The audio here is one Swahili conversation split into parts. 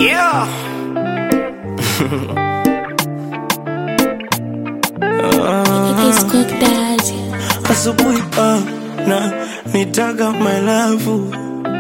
Yeah. It's Cook Daddy. Asubuhi ah, na nitaga my love,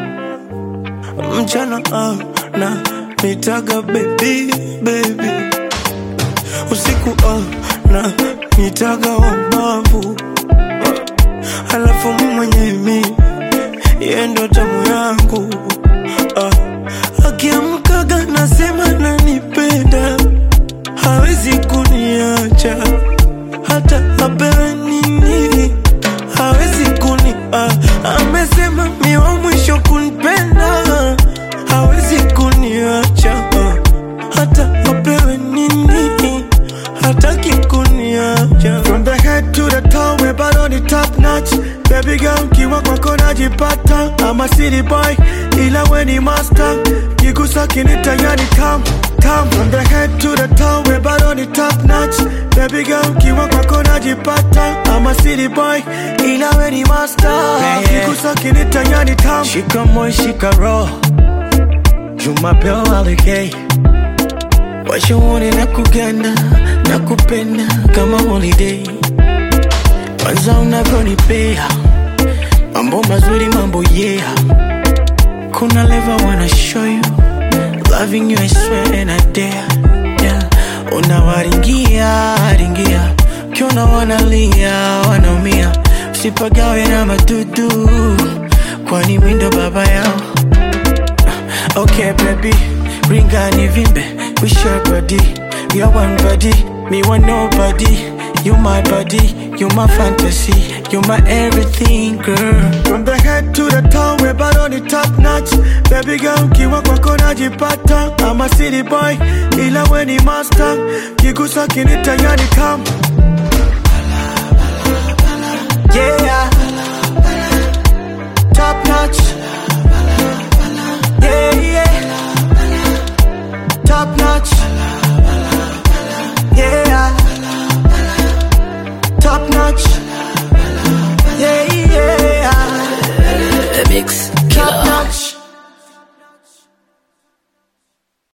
mchana ah, na nitaga baby baby, usiku ah, na nitaga wabavu, halafu mimi mwenyewe mi yeye ndo tamu yangu ah, akiamkaga nasema nanipenda, hawezi kuniacha hata apewe nini hawezi kuni ah, amesema mi wa mwisho kunipenda hawezi kuniacha ah, hata apewe nini hataki kuniacha From the head to the toe, we're bado ni top notch. Baby girl, kiwa kwako najipata. I'm a city boy, ila we ni master. Kigusa kinita yani tam, tam. From the head to the toe, we're bado ni top notch. Baby girl, kiwa kwako najipata. I'm a city boy, ila we ni master. yeah. Kigusa kinita yani tam. shika moyo shika roho jumapeo alikei washaone na kuganda na kupenda kama holiday kwanza unavyonipea mambo mazuri mambo yeah kuna leva wanna show you loving you I swear and I dare yeah. unawaringia ringia ukiona wanalia wanaumia usipagawe na madudu kwani windo baba yao Okay, baby, ring and vimbe. We share body, we are one body. Me want nobody. You my body, you my fantasy, you my everything, girl. From the head to the toe, we're bado ni top notch. Baby girl, kiwa kwako najipata. I'm a city boy, ila we ni master. Kigusa kinita yani tam,